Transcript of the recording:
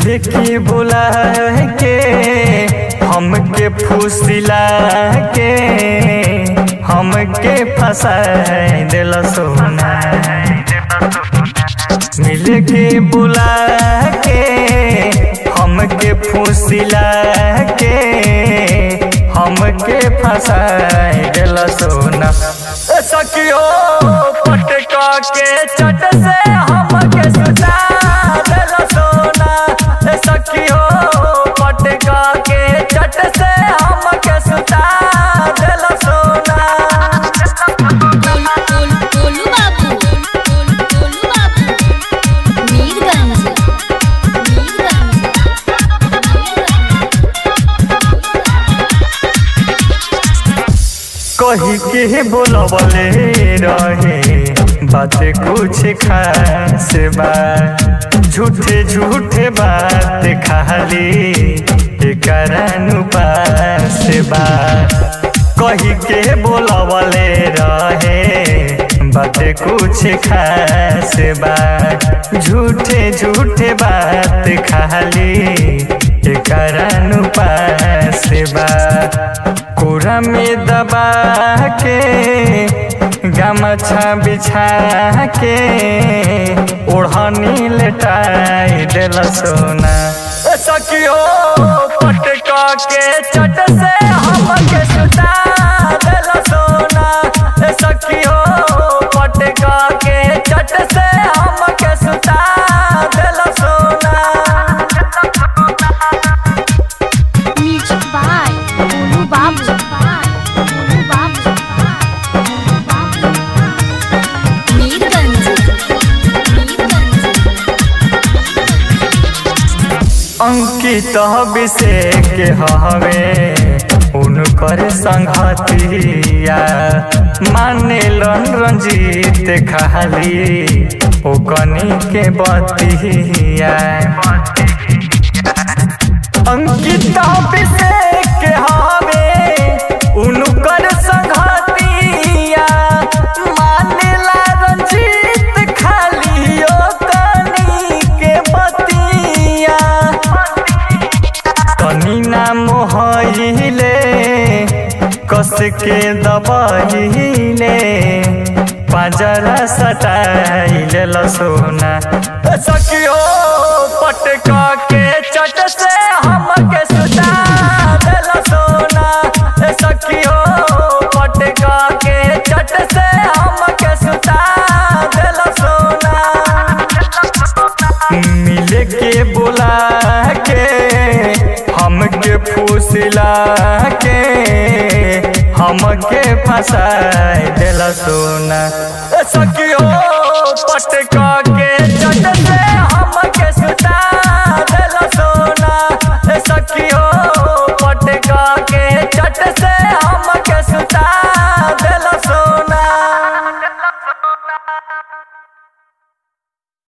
मिले के बुला के हमके फुसिला के हमके फंसा दिल सोना मिले के बुला के हमके फुसिला के हमके फंसा दिल सोना ए सखियो पटका के चट से हमके सुता दिल सोना ए सखियो पटका के चट से हमके सुता दिल सोना गोलू बाबू गोलू बाबू मीरगंज कही के बोलबले रहे बात कुछ खास बा झूठे झूठे बात खाली एकरानु पास बा कही के बोलबले रहे बात कुछ खास बा झूठे झूठे बात खाली एकरानु पास बा कोरा में दबा के गमछा बिछा के ओढ़नी लेटाई दिल सोना ए सखियो पटका के चट से हमके सुता दिल सोना ए सखियो पटका के चट से हमके सुता दिल सोना म्यूजिक बाय गोलू बाबू गोलू बाबू मीरगंज अंकित अभिषेक हवे उनकर संगतिया माने लन रंजीत खाली ओकनी के बतिया अंकित अभिषेक हवे उनकर संगतिया मानेला रंजीत खाली ओकनी के बतिया तनी ना मोहले कस के दबहिले पाजरा सटाइले लसोना ए सखियो पटका के चट से हमके सुता दिल सोना ए सखियो पटका के चट से हमके सुता दिल सोना मिले के बुला के हमके फूसिला के हमके फंसा दिल सोना ए सखियो पटका